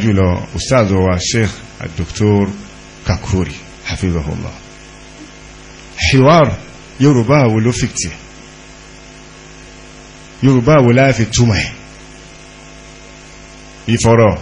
jùlọ ustaz wa sheikh dr kakuri hafizahullah hiwar yorùbá wo ló fìtì yorùbá wo láàfi túmọ̀ ẹ̀ ìfọ̀rọ̀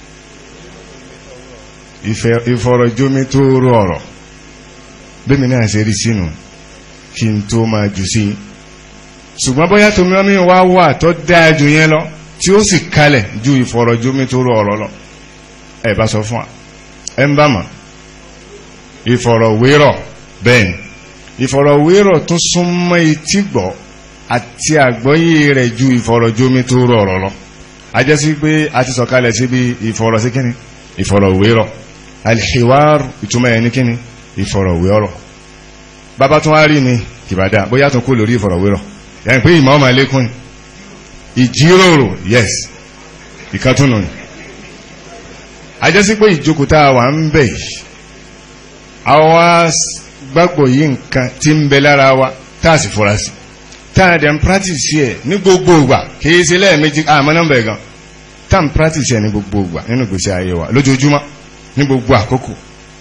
ìfọ̀rọ̀jómi tó rọ ọ̀rọ̀ bẹ́mi náà ṣe rí sínú kí n tó máa jù sí ṣùgbọ́n bóyá tómi ọmọ wa wà tó dáa jù yẹn lọ tí ó sì kalẹ̀ ju ìfọ̀rọ̀jómi tó rọ ọ̀rọ̀ lọ ẹ bá sọ fún wa ẹ ń bá mọ̀ ìfọ̀rọ̀wérọ̀ bẹ́ẹ̀ ni ìfọ̀rọ̀wérọ̀ tún súnmọ́ etí gbọ́ àti àgbọ́yé rẹ̀ ju ìfọ̀rọ̀jómi tó rọ ọ̀rọ̀ lọ ajẹ́sí pé a ti sọ̀kalẹ̀ síbi ìfọ̀rọ̀ sí kíni ìfọ̀rọ̀wérọ̀ alhiwar ìtumọ̀ ẹni kíni ìfọ̀rọ̀wérọ̀ bàbá tún wá rí ni kìbàdá bóyá tún kó lórí ìfọ̀rọ̀wérọ̀ yẹn pé ìmọ̀ ọmọ ẹlẹ́kùn ìjíròrò yes ìkàtúnù ni ajẹ́sí pé ìjókòó tá a wà ń bẹ̀ yìí àwa gbàgbọ́ yìí nǹkan tí ń bẹ lára wa tá a sì fura sí tá a dẹ̀ ń practice ẹ̀ ní gbogbo ìgbà kìí ṣe lẹ́ẹ̀mejì àmọ́ nọ́mbà ẹ̀ gan tá a ń practice ẹ̀ ní gbogbo ìgbà nínú ìgbésí ayé wa lójoojúmọ́ ní gbogbo àkókò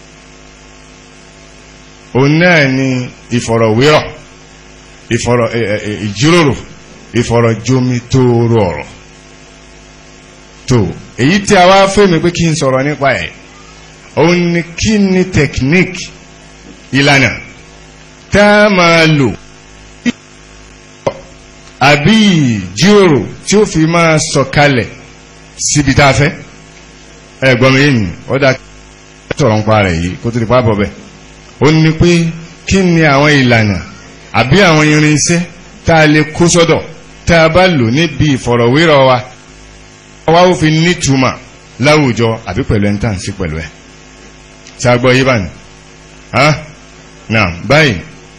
òun náà ni ìfọ̀rọ̀wérọ̀ ìfọ̀rọ̀ ìjíròrò ìfọ̀rọ̀jomi tóóró ọ̀rọ̀ tó èyí tí a wá fẹ́ mi pé kí n sọ̀rọ̀ nípa ẹ̀ òun ni kí ni technique ìlànà tá a máa lò àbí ìjíròrò tí ó fi máa sọ̀kalẹ̀ síbi tá a fẹ́ ẹ̀gbọ́n mi yìí ó dá sọ̀rọ̀ ń pa rẹ̀ yìí kó tó di pa bọ̀ bẹ́ẹ̀ ó ní pé kí ni àwọn ìlànà àbí àwọn irinṣẹ́ tá a lè kó sọ́dọ̀ tá a bá lò níbi ìfọ̀rọ̀wérọ̀ wa wá ó fi nítumọ̀ láwùjọ àbí pẹ̀lú ẹni tá à ń sí pẹ̀lú ẹ̀ tí a gbọ́ yí bá ní náà báyìí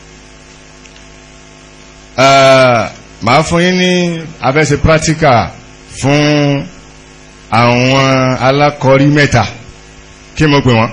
màá fún yín ní abẹ́sẹ̀ practical fún àwọn alákọ̀ọ́rí mẹ́ta kí mo pè wọ́n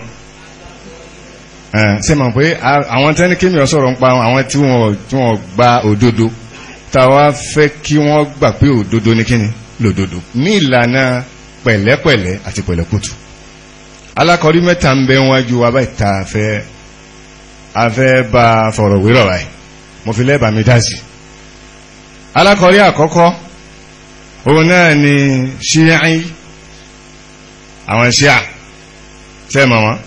ṣe mọ̀ pé àwọn tẹ́ni kí mi ò sọ̀rọ̀ ń pa àwọn tí wọ́n gba òdodo táwa fẹ́ kí wọ́n gbà pé òdodo ní kíni lòdodo ní ìlànà pẹ̀lẹ́pẹ̀lẹ́ àti pẹ̀lẹ́kùtù alákọ̀ọ́rí mẹ́ta ń bẹ wájú wa báyìí tá a fẹ́ a fẹ́ bá fọ̀rọ̀ wérọ̀ báyìí mo fi lẹ́bàá mi dá sí alákọ̀ọ́rí àkọ́kọ́ òun náà ni ṣíyáì àwọn ṣíà sẹ́mọ̀ wọn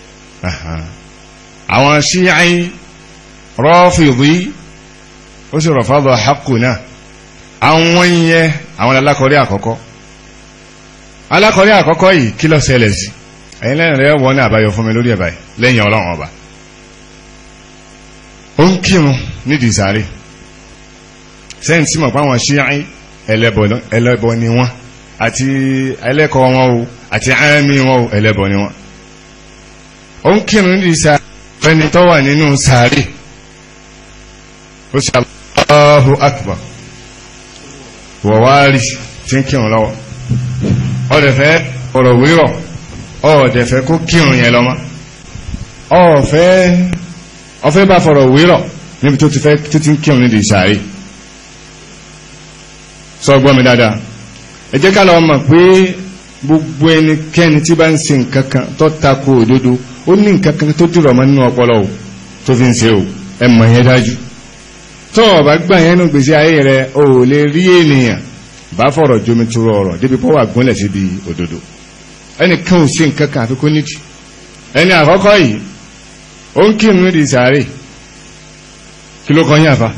àwọn ṣíyáì rọ́fìdí ó sì rọ̀fàdọ̀ haqqu náà àwọn yẹn àwọn alákọ̀ọ́rí àkọ́kọ́ alákọ̀ọ́rí àkọ́kọ́ yìí kí ló ṣẹlẹ̀ sí ẹ̀yin lẹ́yìn rẹ̀ wọ́n ní àbáyọ fún mi lórí ẹ̀bà lẹ́yìn ọlọ́run ọba ó ń kírun nídìí sáré sẹ́yìn tí mọ̀ pé àwọn ṣíyáì ẹlẹ́bọ ni wọ́n àti ẹlẹ́kọ̀ọ́ wọn o àti àmì wọn o ẹlẹ́bọ ni wọ́n ó ń kírun nídìí sáré fẹ́ni tó wà nínú sáré ó sì Allahu akbar wọ̀wárí tí ń kírun lọ́wọ́ ọ̀dẹ̀fẹ́ ọ̀rọ̀ wírọ̀ ọ̀dẹ̀fẹ́ kó kírun yẹn lọ́mọ́ ọ̀fẹ́ ọ̀fẹ́ bá fọ̀rọ̀ wírọ̀ níbi tó ti fẹ́ tó ti ń kírun nídìí sáré sọ gbọ́ mi dáadáa ẹ jẹ́ ká lọ mọ̀ pé gbogbo ẹnikẹ́ni tí bá ń ṣe nǹkan kan tó tako òdodo ó ní nǹkan kan tó dìrọ̀ mọ́ nínú ọpọlọ o tó fi ń ṣe o ẹ mọ̀ yẹn dájú tó o bá gbà yẹn nù gbèsè ayé rẹ o ò lè rí ènìyàn bá fọ̀rọ̀ jomi turo ọ̀rọ̀ débi pọ́ wà gúnlẹ̀ síbi òdodo ẹnìkan ò ṣe nǹkan kan àfi kó nídìí ẹni àkọ́kọ́ yìí ó ń kírun nídìí sàárè kí ló kọ́ yín àfa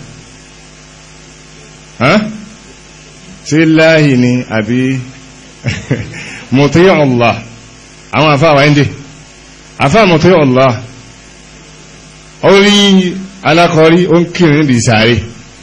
ṣé láàyè ni àbí mọ̀tí Allah àwọn àfa àwọn ẹ̀ndẹ̀ àfa mọ̀tí Allah ó rí alákọ̀ọ́rí ó ń kírun nídìí sàárè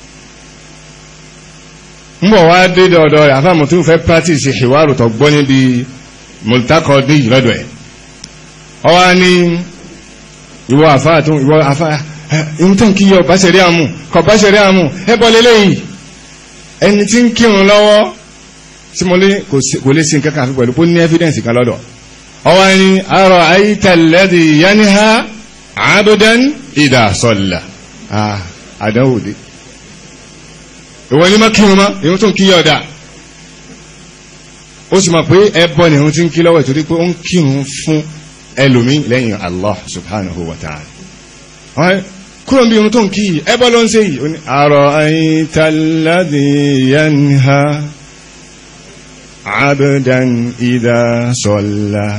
ń bọ̀ wá dé dọ̀dọ̀ rẹ̀ àfa mọ̀tí fẹ́ practice ìwárò tó gbọ́ níbi mọ̀lùtákọ̀ dé yìí lọ́dọ̀ ẹ̀ ọ wá ní ìwọ àfa àti ìwọ àfa ìhun tó ń kí yọ báṣẹ̀rí àmú kọ báṣẹ̀rí àmú ẹ bọ́ lélẹ́yìí ẹni tí ń kírun lọ́wọ́ tí mo lé kò lè sí nǹkan kan àfi pẹ̀lú pé ó ní evidence kan lọ́dọ̀ ọwọ́ ni arọ ayítalẹ́dì yaniha abudan ìdá sọ̀là àdánwòdé ìwọ ní má kírun mọ́ ìhun tó ń kí yọ ọ̀dà ó sì mọ̀ pé ẹbọ ni òun ti ń kí lọ́wọ́ ìtorí pé ó ń kírun fún ẹlòmíì lẹ́yìn Allah subhanahu wa ta'ala kúrò bí irun tó ń kí yìí ẹbọ ló ń ṣe yìí ó ní ara'ayta alladhi yanha abdan idha salla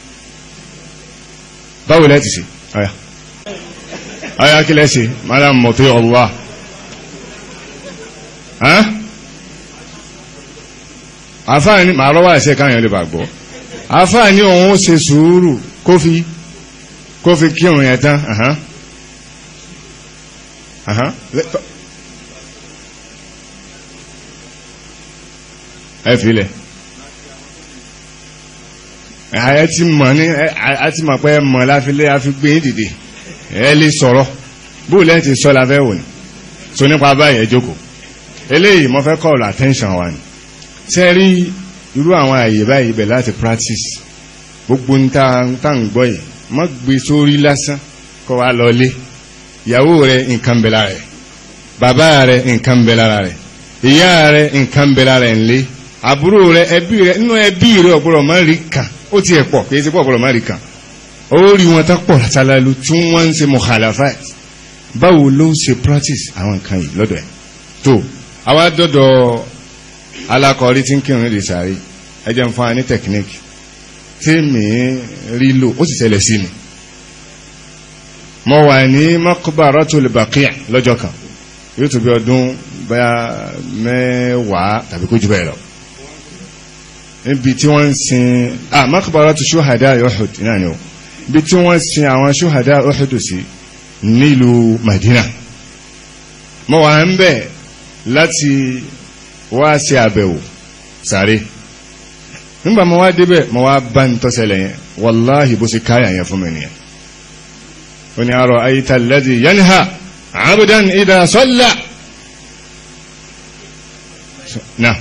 báwo lẹ́ ti ṣe ọ̀yà ọ̀yà kí lẹ́ ṣe madam mọ̀tò Allah àfáàní màá rọ́wọ́ àṣẹ káyọ̀ lè bàgbọ́ àfáàní òun ó ṣe sùúrù kó fi kó fi kírun yẹn tán ẹ filẹ̀ ẹ ti mọ̀ ní ẹ ti mọ̀ pé ẹ mọ̀ láfilé àfigbé dìde ẹ lè sọ̀rọ̀ bóòlù ẹ ti sọ la fẹ́ wò ní so nípa báyìí ẹ jókòó eléyìí mo fẹ́ call attention wa ni ṣe rí irú àwọn àyè báyìí ibẹ̀ láti practice gbogbo ń tá ń gbọ́ yìí má gbé sórí lásán kó wá lọlé ìyàwó rẹ nǹkan bẹ lára rẹ bàbá rẹ nǹkan bẹ lára rẹ ìyá rẹ nǹkan bẹ lára rẹ ńlé àbúrò rẹ ẹbí rẹ nínú ẹbí rẹ ọ̀gbọ́dọ̀ má rí kàn ó tiẹ̀ pọ̀ kì í ṣe pọ̀ ọ̀gbọ́dọ̀ má rí kàn ó rí wọn tá pọ̀ látàlálù tí wọ́n ń ṣe mukhalafat báwo ló ń ṣe practice àwọn nǹkan yìí lọ́dọ̀ ẹ̀ tó àwa dọ́dọ̀ alákọ̀ọ́rí tí ń kírun lè sáré ẹ jẹ́ ń fún wa ní technique tí mi rí lò ó sì ṣẹlẹ̀ sí mi mo wà ní Maqbaratul Baqi' lọ́jọ́ kan yóò tó bí ọdún bẹ́ẹ̀ mẹ́wàá tàbí kó jù bẹ́ẹ̀ lọ níbi tí wọ́n ń sin ah Maqbaratu Shuhada Uhud náà ni o ibi tí wọ́n sin àwọn Shuhada Uhud sí nílùú Madina mo wà ń bẹ̀ láti wá ṣe àbẹ̀wò sáré nígbà mo wá débẹ̀ mo wá bá ń tọ́sẹ̀lẹ̀ yẹn wàláhì bó ṣe káyà yẹn fún mi nìyẹn ó ní àrò ayíta alladhi yanha abdan idha salla náà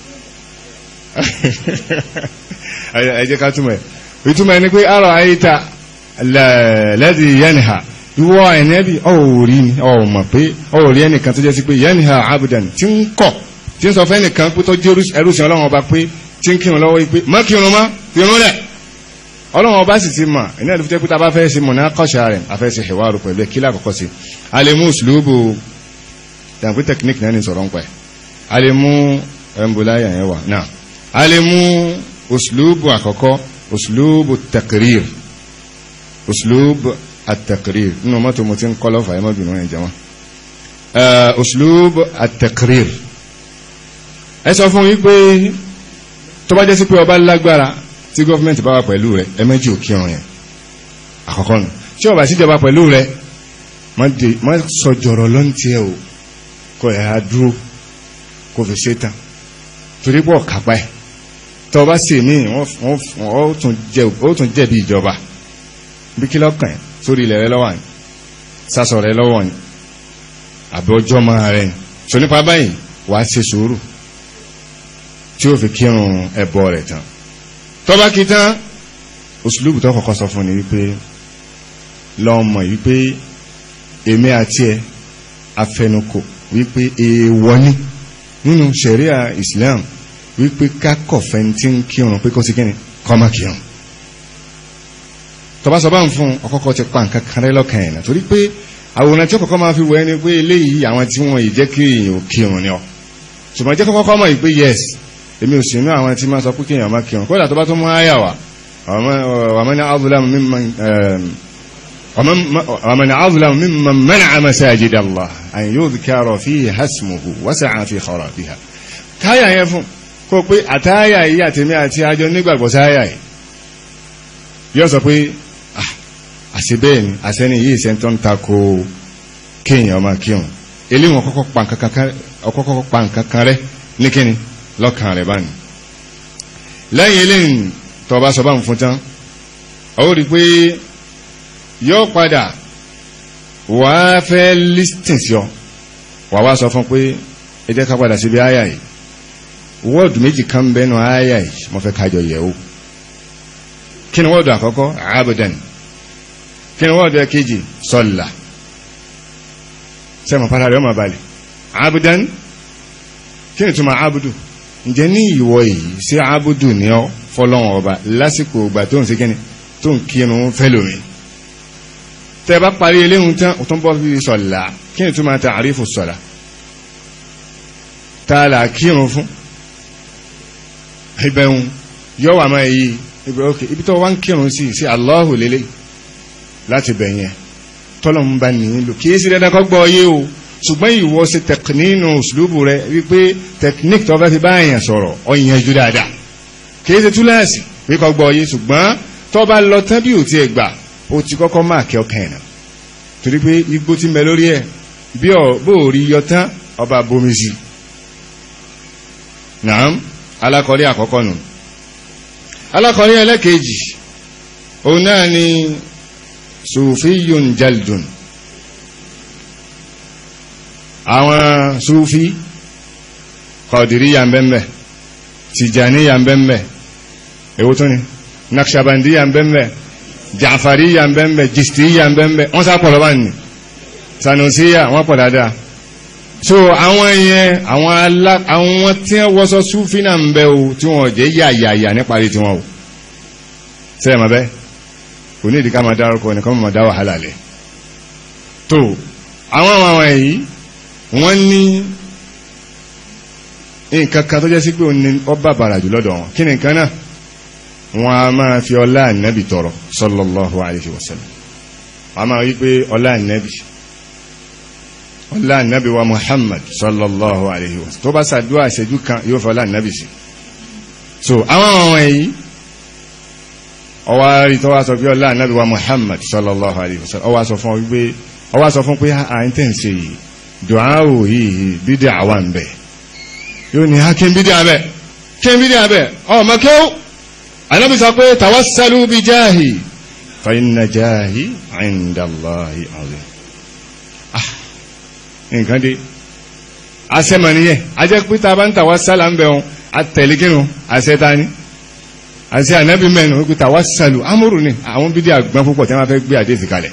ẹ jẹ́ ká túmọ̀ ẹ̀ ìtumọ̀ ẹni pé àrò ayíta alladhi yanha ìwọ ẹ̀nẹ́bí ọ̀rí ni ọ̀mọ̀ pé ọ̀rí ẹnìkan tó jẹ́ sí pé yanha abdan tí ń kọ̀ tí ń sọ fẹ́ nìkan pé tó jẹ́ ẹrúsìn ọlọ́run ọba pé tí ń kírun lọ́wọ́ pé má kírun má kírun lẹ̀ ọlọ́run ọba sì ti mọ̀ ẹ̀ní ẹ̀dùn jẹ́ pé tá a bá fẹ́ ṣe mọ̀nà kọ́ṣà rẹ̀ a fẹ́ ṣe ìwárò pẹ̀lú kílà àkọ́kọ́ sí a lè mú òṣùlùbù dàgbé technique náà ní sọ̀rọ̀ ń pẹ́ a lè mú ẹ̀mbùláyà yẹn wà náà a lè mú òṣùlùbù àkọ́kọ́ òṣùlùbù taqrir òṣùlùbù at-taqrir nínú mọ́tò mo ti ń kọ́ lọ́fà ẹ̀ mọ́ bìnrin ẹ̀ jẹ́wọ́n òṣùlùbù at-taqrir ẹ sọ fún yín pé tó bá jẹ́ sí pé ọba lágbára tí gọ́fìmẹ̀ntì bá wà pẹ̀lú rẹ̀ ẹ méjì ò kírun yẹn àkọ́kọ́ nù tí ọba síjọba pẹ̀lú rẹ̀ má sọ jọ̀rọ̀ lọ́ntì ẹ̀ o kò ẹ̀ á dúró kò fi ṣe tán torí pọ̀ kápá ẹ̀ tó bá sì mí ó tún jẹ̀bi ìjọba bí kí lọ́kàn ẹ̀ sórí ilẹ̀ rẹ lọ́wọ́ ni sásọ rẹ lọ́wọ́ ni àbí ọjọ́ máa rẹ̀ ni sọ nípa báyìí wàá ṣe sùúrù tí ó fi kírun ẹbọ rẹ̀ tán tọ́ba kí tán òṣùlùbù tó kọ́kọ́ sọ fún ni wípé lọ́mọ wípé èmi àti ẹ afẹnukò wípé èèwọ̀ ni nínú ṣẹ̀ríà Islam wípé kákọ̀fẹ́ tí ń kírun pé kó sí kíni kọ́ má kírun tọ́ba sọ bá ń fún ọkọ̀kọ́ ti pa nǹkan kan rẹ́ lọ́kàn ẹ̀ náà torí pé àwòrán tí ó kọ́kọ́ máa fi wọ ẹni pé eléyìí àwọn tí wọ́n yìí jẹ́ kí èèyàn ò kírun ni ọ ṣùgbọ́n jẹ́ kọ́kọ́ mọ̀ yìí pé yes èmi ò sínú àwọn tí máa sọ pé kéèyàn má kírun kódà tó bá tó mú àyà wá ومن أظلم ممن ومن أظلم ممن منع مساجد الله أن يذكر فيها اسمه وسعى في خرابها káyà yẹn fún kó pé àtáyà yìí àtẹ̀mí àti àjọ nígbàgbọ́ sáyà yìí yóò sọ pé àṣebẹ́ẹ̀ ni àṣẹ́ni yìí ṣe ń tọ́ ń tako kéèyàn máa kírun eléwọ̀n kọ́kọ́ pa nǹkan kan rẹ́ ní kíni lọ́kàn rẹ̀ báyìí lẹ́yìn eléyìí tọba sọ bá ń fún tán ó rí pé yóò padà wà á fẹ́ listing sí ọ wà wá sọ fún pé ẹ jẹ́ ká padà síbi àyà yìí wọ́ọ̀dù méjì kan bẹ́nu àyà yìí mo fẹ́ kájọ yẹ̀ o kí ni wọ́ọ̀dù àkọ́kọ́ abudan kí ni wọ́ọ̀dù ẹ̀kejì sọ́là sẹ́mi padà rẹ̀ ọmọ balẹ̀ abudan kí ni túmọ̀ abudu ǹjẹ́ ní ìwọ yìí sí abudu ní ọ fọlọ́wọ́n ọba lásìkò ìgbà tó ń ṣe kíni tó ń kírun fẹ́lòmí tẹ́ bá parí eléhùn tán ó tún bọ́ bí sọ̀lá kí ni tó máa ta àrífò sọ̀lá tá a là kírun fún ìbẹ̀hùn yọ wà máa yí ibi ok ibi tó wá ń kírun sí sí Allahu lélẹ̀ láti bẹ̀yẹn tọ́lọ́mù bá nìyí lò kì í sí dandan kọ́ gbọ́ yé o ṣùgbọ́n ìwọ ṣe tẹkinínú ṣùlùbù rẹ wípé tẹkiníkì tó fẹ́ fi bá èèyàn sọ̀rọ̀ ọ̀yàn jù dáadáa kì í ṣe túláàsì pé kọ́ gbọ́ yé ṣùgbọ́n tó bá lọ tán bí ò tiẹ̀ gbà ó ti kọ́kọ́ máa kí ọkàn ẹ̀ nà torí pé igbó ti mẹ lórí ẹ̀ bí ọ̀ bó ò rí yọ tán ọba bomi sí nàám alákọ̀ọ́rí àkọ́kọ́ nù alákọ̀ọ́rí ẹlẹ́kejì òun náà ni sufiyun jaldun àwọn sufi kọ̀dìrí yà ń bẹ́m̀bẹ̀ tìjàní yà ń bẹ́m̀bẹ̀ èwo tó ni nakṣabandi yà ń bẹ́m̀bẹ̀ jàfàrí yà ń bẹ́m̀bẹ̀ jìstì yà ń bẹ́m̀bẹ̀ wọ́n sá pọ̀ lọ́wọ́ ni sanusiya wọ́n pọ̀ dáadáa so àwọn yẹn àwọn alá àwọn tí wọ́n wọ́sọ sufi náà ń bẹ o tí wọ́n jẹ́ yàyàyà níparí tiwọn o sẹ́yìn mọ́ bẹ́ẹ̀ kò ní ìdíkà máa dárúkọ nìkan máa dá wàhálà lẹ̀ tó àwọn àwọn èyí wọ́n ní nǹkan kan tó jẹ́ sí pé òun ni ọba bàrà jù lọ́dọ̀ wọn kí ni nǹkan náà wọ́n a máa fi ọlá ànábì tọrọ sallallahu alayhi wa sallam wọ́n a máa wí pé ọlá ànábì ọlá ànábì wa Muhammad sallallahu alayhi wa sallam tó bá sàdúrà àṣẹjú kan yóò fọ ọlá ànábì sí so àwọn àwọn èyí ọwá rí tó wá sọ pé ọlá ànábì wa Muhammad sallallahu alayhi wa sallam ọwá sọ fún wípé ọwá sọ fún pé à ń tẹ̀ ń ṣe yìí dùnáwò yìí bídí àwa ń bẹ̀ yóò ní ha kí n bídí abẹ kí n bídí abẹ ọmọ kéw ànábì sọ pé tawassalu bi jáhì fa inna jáhì inda Allahi azim ah nǹkan dé asẹ́mọ̀ nìyẹn ajẹ́ pé tá a bá ń tawassala ń bẹ̀ wọn atẹ̀lé kínú àṣetani àti ànábì mẹ́nu wípé tawassalu amúrù ni àwọn bídí àgbọn púpọ̀ tí wọ́n fẹ́ gbé àdéhìí kalẹ̀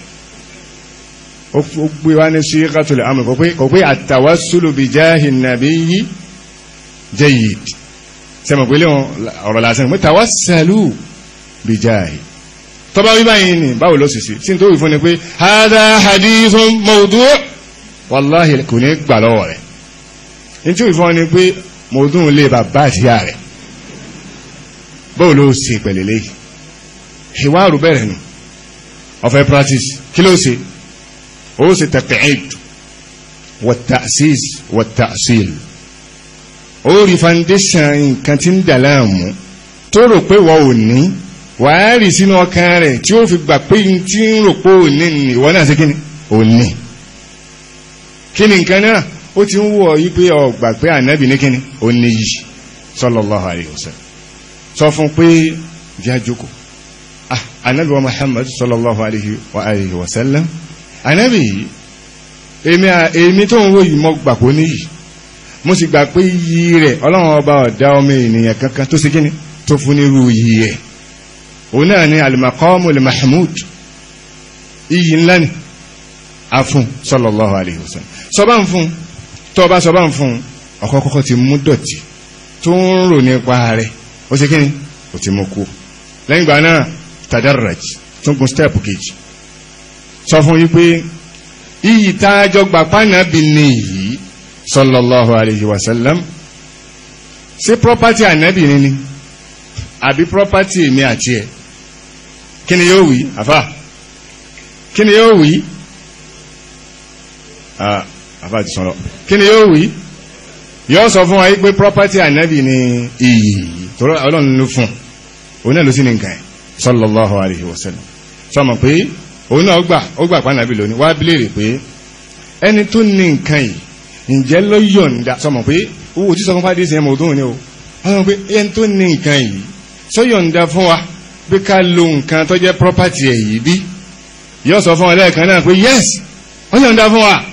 ó gbé wá ní síkàtù lè amúrù kò pé kò pé àtàwásùlù bí jáhì nàbí yí jayyid sẹ́mọ̀ pé léwọn ọ̀rọ̀ lásán pé tawassalu bí jáhì tọ́ba wí báyìí ni báwo ló sì sí sí tó wì fún ni pé hadha hadithun mawdu' wàláhì kò ní gbà lọ́wọ́ rẹ̀ ní tí wì fún ni pé mawdu' lè bàbá àtìyá rẹ̀ báwo ló ṣe pẹ̀lẹ́lẹ́ ìwárù bẹ̀rẹ̀ nù ọ̀fẹ́ practice kí ló ṣe ó ṣe taq'id wat-ta'sis wat-ta'sil ó rí foundation nǹkan tí ń dà láàmú tó rò pé wọ́n ò ní wàá rí sínú ọkàn rẹ̀ tí ó fi gbà pé tí ń rò pé ò ní ní ìwọ náà ṣe kí ni ò ní kí ni nǹkan náà ó ti ń wọ̀ yí pé ó gbà pé ànábì ní kí ni ò ní yìí sallallahu alayhi wa sallam sọ fún pé jẹ́ àjókò ah anabi wa muhammad sallallahu alayhi wa alayhi wa sallam anabi yìí èmi èmi tó ń wo yìí mo gbà kó níyì mo sì gbà pé iyì rẹ̀ ọlọ́run ọba ọ̀dá ọmọ ènìyàn kankan tó ṣe kíni tó fún nírú iyì ẹ̀ òun náà ni alimakọ́mù lè mahmud iyì ńlá ni a fún sallallahu alayhi wa sallam sọba ń fún tọba sọba ń fún ọkọ kọ́kọ́ ti mú dọ̀tí tó ń rò nípa rẹ̀ ó ṣe kíni ó ti mú kú lẹ́yìn ìgbà náà tadarraj tún gun step kejì sọ fún yí pé iyì tájọ gbà pánàbì ní yìí sallallahu alayhi wa sallam sí property ànábì ní ni àbí property mi àti ẹ̀ kí ni yóò wí àfà kí ni yóò wí àfà ti sọ̀rọ̀ kí ni yóò wí yóò sọ fún wa yí pé property ànábì ní iyì tọ́rọ ọlọ́run ló fún òun náà ló sí ní nǹkan ẹ̀ sallallahu alayhi wa sallam sọmọ pé òun náà gbà ó gbà pàánàbí lónìí wá bílèrè pé ẹni tó ní nǹkan yìí ǹjẹ́ ló yọ̀ǹda sọmọ pé owó tí sọ fún fàdé sí ẹmọ òdún ni o wọ́n sọ pé ẹni tó ní nǹkan yìí sọ yọ̀ǹda fún wa pé ká lo nǹkan tó jẹ́ property ẹ̀ yìí bí yóò sọ fún wa lẹ́ẹ̀kan náà pé yes wọ́n yọ̀ǹda fún wa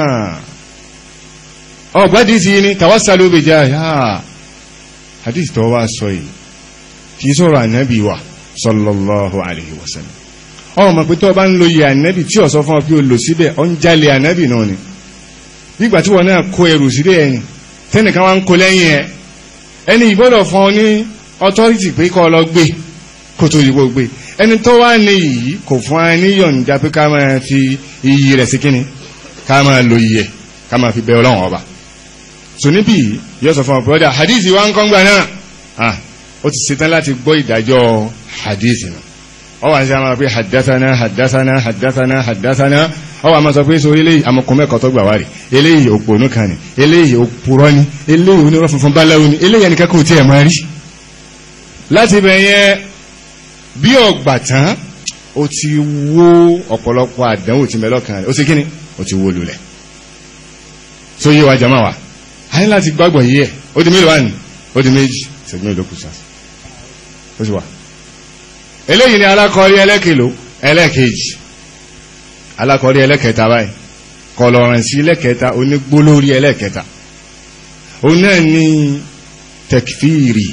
ọgbádìí sí ni tawassalu bi jah hadith tó wá sọ yìí kìí sọ̀rọ̀ ànábì wa sallallahu alayhi wa sallam ọmọ mọ̀ pé tó bá ń lo yẹ ànábì tí ó sọ fún ọ pé o lò síbẹ̀ ọ ń jalè ànábì náà ni nígbà tí wọn náà kó ẹrù síbẹ̀ ẹ̀yìn tẹ́nìkan wá ń kó lẹ́yìn ẹ ẹni ìgbọ́dọ̀ fún ọ ní authority pé kọ́ ọ lọ gbé kó tó yíwọ́ gbé ẹni tó wá ní yìí kò fún wa ní yọ̀ǹda pé ká máa fi iyì rẹ̀ sí kíni ká máa lo iyì ẹ̀ ká máa fi bẹ ọlọ́run ọba so níbí yóò sọ fún ọ brother hadithi wa ń kọ́ ngbà náà ah ó ti ṣetán láti gbọ́ ìdájọ́ hadithi náà ọ wà ní sàmà pé hadathana hadathana hadathana hadathana ọ wà máa sọ pé so eléyìí amọ̀kùn mẹ́kọ̀ọ́ tó gbà wá rí eléyìí òpònú kan ni eléyìí òpùrọ́ ni eléyìí onírọ́ funfun báláwo ni eléyìí ẹnìkan kò tiẹ̀ máa rí láti bẹ̀ yẹn bí ọgbà tán ó ti wó ọ̀pọ̀lọpọ̀ àdánwò tí mẹ́lọ́kàn rẹ̀ ó ti kíni ó ti wó lulẹ̀ so yé wa jama wa a ní láti gbàgbọ́ yí ẹ̀ ó di mélòó wà ní ó di méjì ṣẹ́jú mélòó kù sá ó sì wà eléyìí ni alákọ̀ọ́rí ẹlẹ́kèló ẹlẹ́kejì alákọ̀ọ́rí ẹlẹ́kẹta báyìí kọlọ̀rìn sí ẹlẹ́kẹta onígbólórí ẹlẹ́kẹta ó náà ní tẹkfíìrì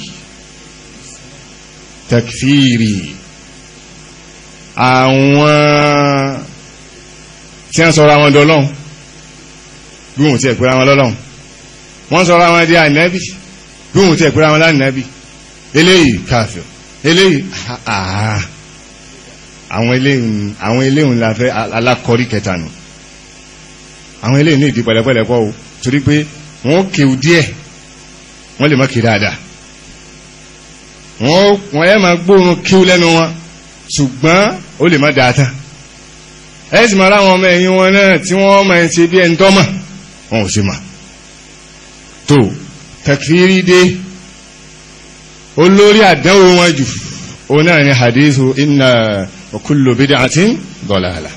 tẹkfíìrì àwọn tí wọ́n sọ̀rọ̀ àwọn dọ́lọ́hun bí wọ́n ti ẹ̀pẹ́ra wọn lọ́lọ́hun wọ́n sọ̀rọ̀ àwọn di ànábì bí wọ́n ti ẹ̀pẹ́ra wọn lánàbì eléyìí káfíọ̀ eléyìí àà àwọn eléyìí àwọn eléyìí la fẹ́ alákọ̀ọ́rí kẹta nù àwọn eléyìí ní ìdí pẹ̀lẹ́pẹ̀lẹ́ pọ̀ o torí pé wọ́n kéwù díẹ̀ wọ́n lè má kí dáadáa wọ́n wọ́n yẹ máa gbóòórùn kíw lẹ́nu wọn ṣùgbọ́n ó lè má dáa tán ẹ sì máa ráwọn ọmọ ẹ̀yìn wọn náà tí wọ́n máa ń ṣe bí ẹni tọ́mọ̀ wọn ò sì mà tó takfiri dé olórí àdánwò wọn jù ó náà ní hadithu inna wa kullu bid'atin dalalah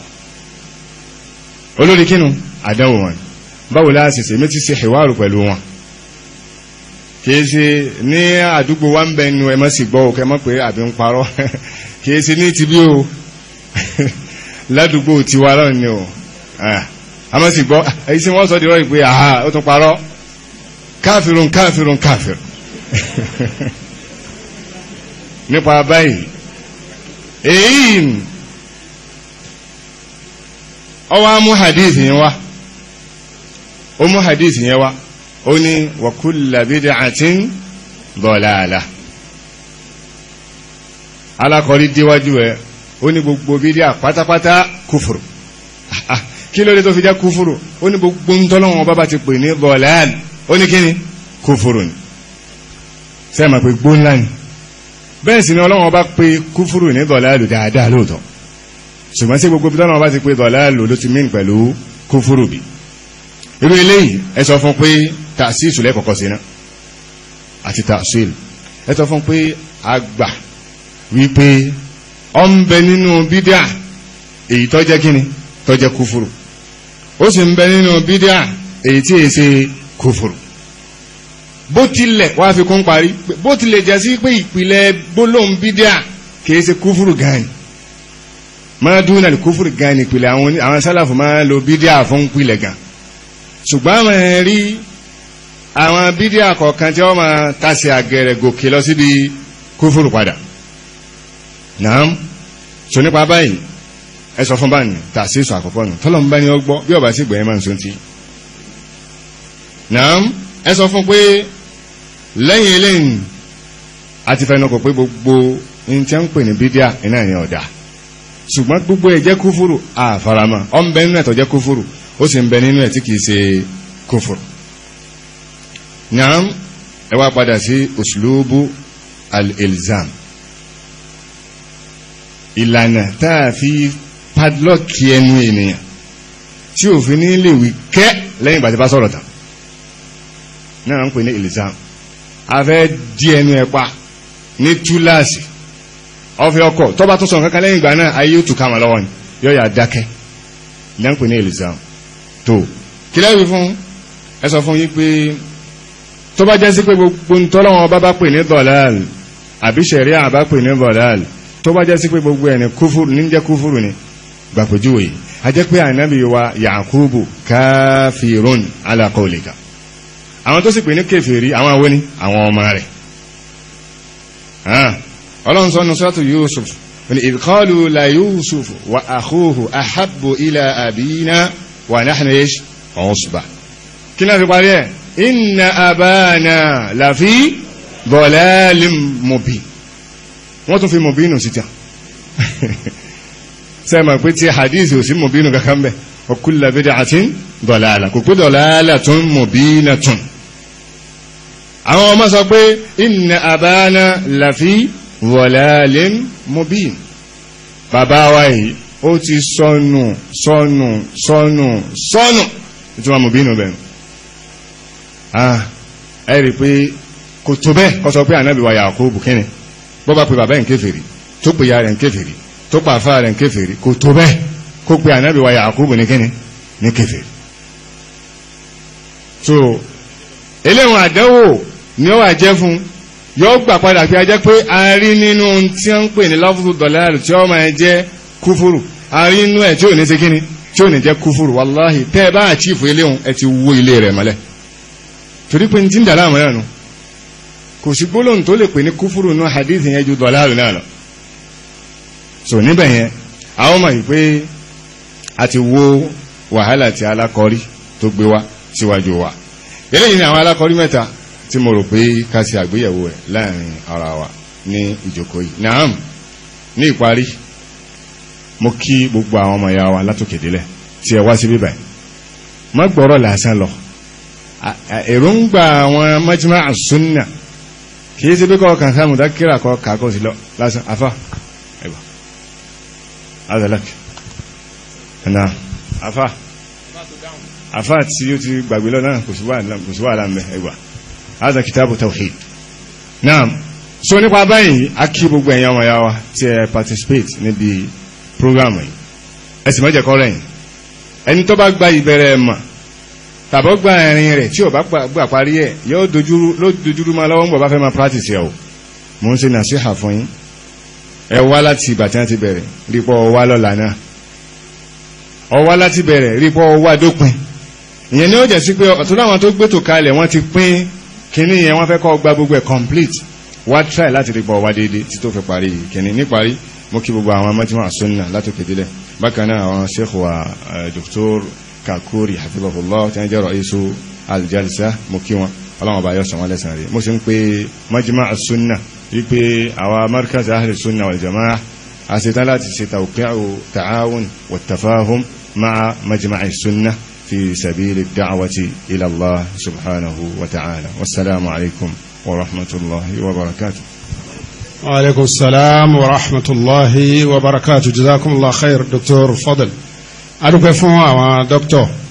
olórí kínú àdánwò wọn báwo láti ṣe méjì ṣe ìwárù pẹ̀lú wọn kìí ṣe ní àdúgbò wa ń bẹ nu ẹ mọ́ sí gbọ́ òkè mọ́ pé àbí ń parọ́ kìí ṣe ní ti bí o ládùúgbò tiwa náà ni o a mọ́ sí gbọ́ èyí tí wọ́n sọ dìrọ́ ìpè àhá ó tún parọ́ káfírun káfírun káfírun nípa báyìí èyí ọwọ́ mú hadith yẹn wá ó mú hadith yẹn wá ó ní wa kullu bid'atin dalalah alákọ̀ọ́rí díwájú ẹ̀ ó ní gbogbo bídíà pátápátá kúfùrù kí ló dé tó fi jẹ́ kúfùrù ó ní gbogbo ń tọ́lọ́wọ́n bá bá ti pè ní dalal ó ní kí ni kúfùrù ni sẹ́ẹ̀mà pé gbó ńlá ni bẹ́ẹ̀ sì ni ọlọ́wọ́n bá pe kúfùrù ní dalalu dáadáa lóòótọ́ ṣùgbọ́n sí gbogbo tọ́lọ́wọ́n bá ti pe dalalu ló ti mìn pẹ̀lú kúfùrù bí irú eléyìí ẹ sọ fún pé tàṣíṣù lẹ́kọ̀ọ́kọ́ sí náà àti tàṣíl ẹ sọ fún pé àgbà wípé ọ ń bẹ nínú bídíà èyí tó jẹ́ kíni tó jẹ́ kúfùrù ó sì ń bẹ nínú bídíà èyí tí èyí ṣe kúfùrù bó tilẹ̀ wá fi kún parí bó tilẹ̀ jẹ́ sí pé ìpìlẹ̀ gbólóhùn bídíà kìí ṣe kúfùrù gan máa dúnà ní kúfùrù gan ìpìlẹ̀ àwọn sálàfù máa lo bídíà fún ìpìlẹ̀ gan ṣùgbọ́n àwọn ẹ̀rí àwọn bídíà kọ̀ọ̀kan tí wọ́n máa tàṣì àgẹ̀rẹ̀ gòkè lọ síbi kúfùrù padà náà so nípa báyìí ẹ sọ fún báyìí tàṣì sọ àkọ́kọ́ nù tọ́lọ̀ ń bá ní ọgbọ́ bí ọba sí gbẹ̀yìn máa ń so ti náà ẹ sọ fún pé lẹ́yìn eléyìí àti fẹnukò pé gbogbo ní tí wọ́n ń pè ní bídíà iná ní ọ̀dà ṣùgbọ́n gbogbo ẹ̀ jẹ́ kúfùrù àfaramọ́ ọ̀ ń bẹ nínú ẹ̀tọ́ jẹ́ kúfùrù ó sì ń bẹ nínú ẹ̀ tí kìí ṣe kúfùrù naam ẹ wá padà sí uslubu al-ilzam ìlànà tá a fi padlọ́ọ̀kì ẹnu ènìyàn tí òfin ní lè wí kẹ́ lẹ́yìn ìgbà tí bá sọ̀rọ̀ tán náà ń pè ní ilzam a fẹ́ di ẹnu ẹ pa ní túláàsì ọfẹ ọkọ tọba tó sọ kankan lẹ́yìn ìgbà náà ayé ó tù ká wọn lọ́wọ́ ni yóò yà dákẹ́ lẹ́yìn pè ní ilzam tó kílẹ̀ wí fún ẹ sọ fún yín pé tó bá jẹ́ sí pé gbogbo ntọ́lọ́wọ́n bá bá pè ní dọ̀láàl àbí ṣẹ̀ríà bá pè ní dọ̀láàl tó bá jẹ́ sí pé gbogbo ẹni kúfúrú ní jẹ́ kúfúrú ni gbàpèjúwe a jẹ́ pé ànábì wa Yakubu káfíròn ala qawlika àwọn tó sì pè ní kèfèrí àwọn awé ni àwọn ọmọ rẹ̀ ọlọ́run sọ́nu sọ́tù Yusuf ní idh qalu la Yusuf wa akhuhu ahabbu ila abina wa nahnu ish usba kí náà fi parí ẹ̀ inna abana lafi dalalim mubin wọ́n tún fi mubinu sí tán sẹ́mọ̀ pé tí hadith ò sí mubinu kankan bẹ̀ wa kullu bid'atin dalalah kò pé dalalatun mubinatun àwọn ọmọ sọ pé inna abana lafi dalalin mubin bàbá wa yìí ó ti sọnù sọnù sọnù sọnù ìtumọ̀ mubinu bẹ̀rù ah ẹ rí pé kò tó bẹ́ẹ̀ kọ́ sọ pé ànábì wa Yakubu kíni bọ́ bá pe bàbá ẹ̀ ń kèfèrí tó pe ya rẹ̀ ń kèfèrí tó pa àfáà rẹ̀ ń kèfèrí kò tó bẹ́ẹ̀ kó pe ànábì wa Yakubu ní kíni ní kèfèrí. so eléwọn àdánwò ni ó wà jẹ́ fún yóò gbà padà pé a jẹ́ pé a rí nínú tí wọ́n ń pè ní lọ́fùtù dọ̀láàrù tí ó máa jẹ́ kúfúrù a rí nínú ẹ̀ tí ò ní ṣe kíni tí ò ní jẹ́ kúfúrù wàláhì tẹ́ ẹ bá àchífù eléhùn ẹ ti wó ilé rẹ̀ mọ́lẹ̀ torí pé ní tí ń dà láàmú náà nù kò sí gbólóhùn tó lè pè ní kúfúrú ní hadith yẹn ju dọ̀láàrù náà lọ so níbẹ̀ yẹn àwọn mọ̀ pé a ti wo wàhálà tí alákọ̀ọ́rí tó gbé wá síwájú wa eléyìí ni àwọn alákọ̀ọ́rí mẹ́ta tí mo rò pé ká ṣe àgbéyẹ̀wò ẹ̀ láàrin ara wa ní ìjókòó yìí naam ní ìparí mo kí gbogbo àwọn ọmọ ìyá wa látòkè délẹ̀ tí ẹ wá sí bíbáyìí má gbọ́rọ̀ lásán lọ èròǹgbà àwọn majma àsúnnà kìí ṣe bí kọ́ kàn sáàmù dákírà kọ́ kàkọ́ sí lọ lásán afá ẹgbà azalak ẹ̀nà afá afá tí ó ti gbàgbé lọ náà kò sí wà láàmẹ́ ẹgbà azà kìtàbù tawhid náà so nípa báyìí a kí gbogbo ẹ̀yàn ọmọ yàwá tí ẹ participate níbi programu yìí ẹsì mọ́jẹ̀kọ́ rẹ̀ yìí ẹni tó bá gba ìbẹ̀rẹ̀ ẹ̀mà tàbọ̀ gba ẹ̀rin rẹ̀ tí ò bá gbà parí ẹ̀ yóò dojúrú máa lọ́wọ́ ń bọ̀ bá fẹ́ máa practice ẹ̀ o mo ń ṣe nàṣíhà fún yín ẹ wá láti ìgbà tí wọ́n ti bẹ̀rẹ̀ rípọ̀ ọwá lọ́la náà ọwá láti bẹ̀rẹ̀ rípọ̀ ọwá dópin ìyẹn ni ó jẹ́ sí pé ọ̀tún láwọn tó gbétò kalẹ̀ wọ́n ti pín kíní yẹn wọ́n fẹ́ kọ́ gba gbogbo ẹ̀ complete wá try láti rípọ̀ ọwá déédéé tí tó fi parí kíní níparí mo kí gbogbo àwọn mọ́tíwọ̀n àsúnnà látòkè délẹ̀ bákan náà àwọn sheikh wa Dr. kakuri hafizahullah tí wọ́n jẹ́ ra'isu aljalsa mo kí wọn ọlọ́wọ́n bá yọ sọ wọn lẹ́sàn rí mo sì ń pe majma as-sunna wípé àwa markaz ahli sunna wal jama'a a ṣe tán láti ṣe tawqi'u ta'awun wa tafahum ma'a majma as-sunna fi sabili da'wati ila Allah subhanahu wa ta'ala wassalamu alaikum wa rahmatullahi wa barakatuh وعليكم السلام ورحمة الله وبركاته جزاكم الله خير دكتور فضل adúpẹ́ fún àwọn dókítọ̀